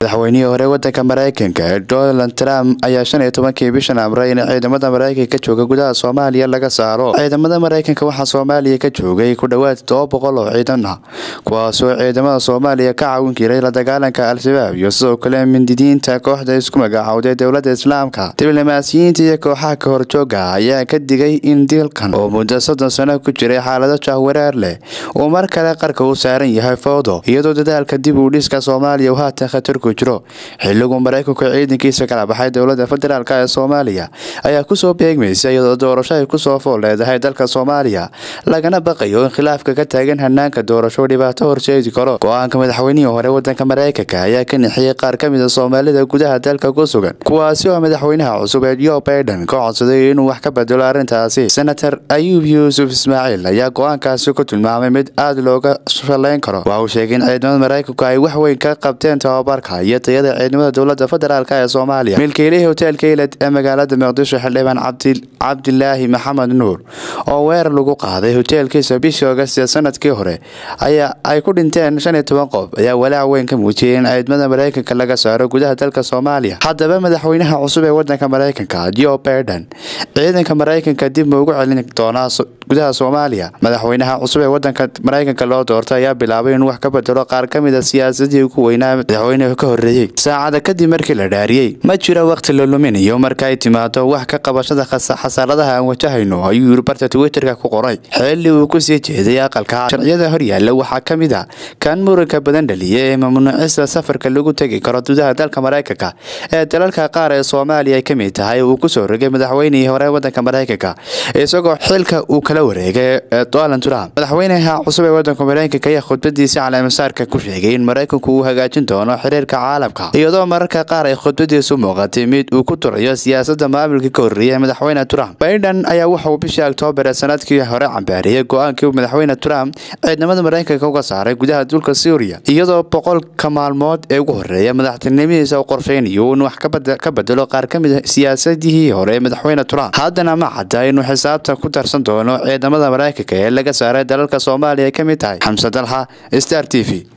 madaxweynihii hore wadanka mareykanka donald trump ayaa shan iyo tobankii bishan amray in ciidamada mareykanka jooga gudaha soomaaliya laga saaro ciidamada mareykanka waxaa soomaaliya ka joogay ku dhowaad todoba boqol oo ciidan ah kuwaasoo ciidamada soomaaliya ka caawin jiray la dagaalanka al-shabaab iyo sidoo kale mindidiinta kooxda isku magacaawday dowlada islaamka diblomaasiyiinta iyo kooxaha ka horjooga ayaa ka digay in dilkan oo muddo soddon sano ku jiray xaalado jahwareer leh uu mar kale qarka u saaran yahay fowdo iyadoo dadaalka dib u dhiska soomaaliya uu haatan khatar ku jiro xilliguu maraykanku ciidankiisa kala baxay dowlada federaalk ee soomaaliya ayaa kusoo beegmaysa iyadoo doorasho ay kusoo fool leedahay dalka soomaaliya lagana baqayo in khilaafka ka taagan hanaanka doorasho dhibaato horseedi karo go-aanka madaxweynihii hore wadanka mareykanka ayaa ka nixiyey qaar ka mida soomaalida gudaha dalka ku sugan kuwaasi oo madaxweynaha cusub ee jo baiden ka codsaday inuu wax ka bedelo arrintaasi senator ayuub yuusuf ismaaciil ayaa go-aankaasi ku tilmaamay mid aada looga shaleyn karo waxa uu sheegay in ciidamada mareykanku ay wax weyn ka qabteen tababarka iyo tayada ciidamada dowlada federaalk ee soomaaliya milkiilihii hoteelka iled ee magaalada muqdisho xildhibaan cabdilaahi maxamed nuur oo weer lagu qaaday hoteelkiisa bishii ogast ee sanadkii hore ayaa ay ku dhinteen shan iyo toban qof ayaa walaac weyn ka muujiyay in ciidamada mareykanka laga saaro gudaha dalka soomaaliya haddaba madaxweynaha cusub ee wadanka mareykanka jo baiden ciidanka mareykanka dib ma ugu celin doonaa gudaha soomaaliya madaxweynaha cusub ee wadanka mareykanka loo doortay ayaa bilaabay inuu wax ka bedelo qaar ka mid a siyaasadii ugu weynaa madaxweynuhu ka horreeyey saacada kadib markii la dhaariyey ma jiro wakhti la luminayo marka ay timaado wax ka qabashada xasaaradaha aan wajahayno ayuu yiri barta twitterka ku qoray xilli uu kusii jeeday aqalka sharciyada horyaalla waxaa ka mid a kan muranka badan dhaliya ee mamnuucista safarka lagu tegi karo gudaha dalka mareykanka ee dalalka qaar ee soomaaliya ay ka mid tahay uu kusoo rogay madaxweynihii hore wadanka mareykanka isagoo xilka uu kala wareegay donald trump madaxweynaha cusub ee wadanka mareykanka ayaa khudbadiisi caleemasaarka ku sheegay in mareykanku uu hagaajin doono xiriirka caalamka iyadoo mararka qaar ay khudbadiisu muuqatay mid uu ku turayo siyaasada maamulka ka horreeyay madaxweyne trump baiden ayaa wuxauu bishii oktoobar ee sanadkii hore cambaariyey go-aankii madaxweyne trump ciidamada mareykanka uga saaray gudaha dulka suuriya iyadoo boqolka maalmood ee ugu horreeya madaxtinimadiisa u qorsheynayo in wax ka bedelo qaar ka mid a siyaasadihii hore ee madaxweyne trump haddana ma cadda inuu xisaabta ku darsan doono ciidamada mareykanka ee laga saaray dalalka soomaaliya ay ka mid tahay xamse dalxa star t v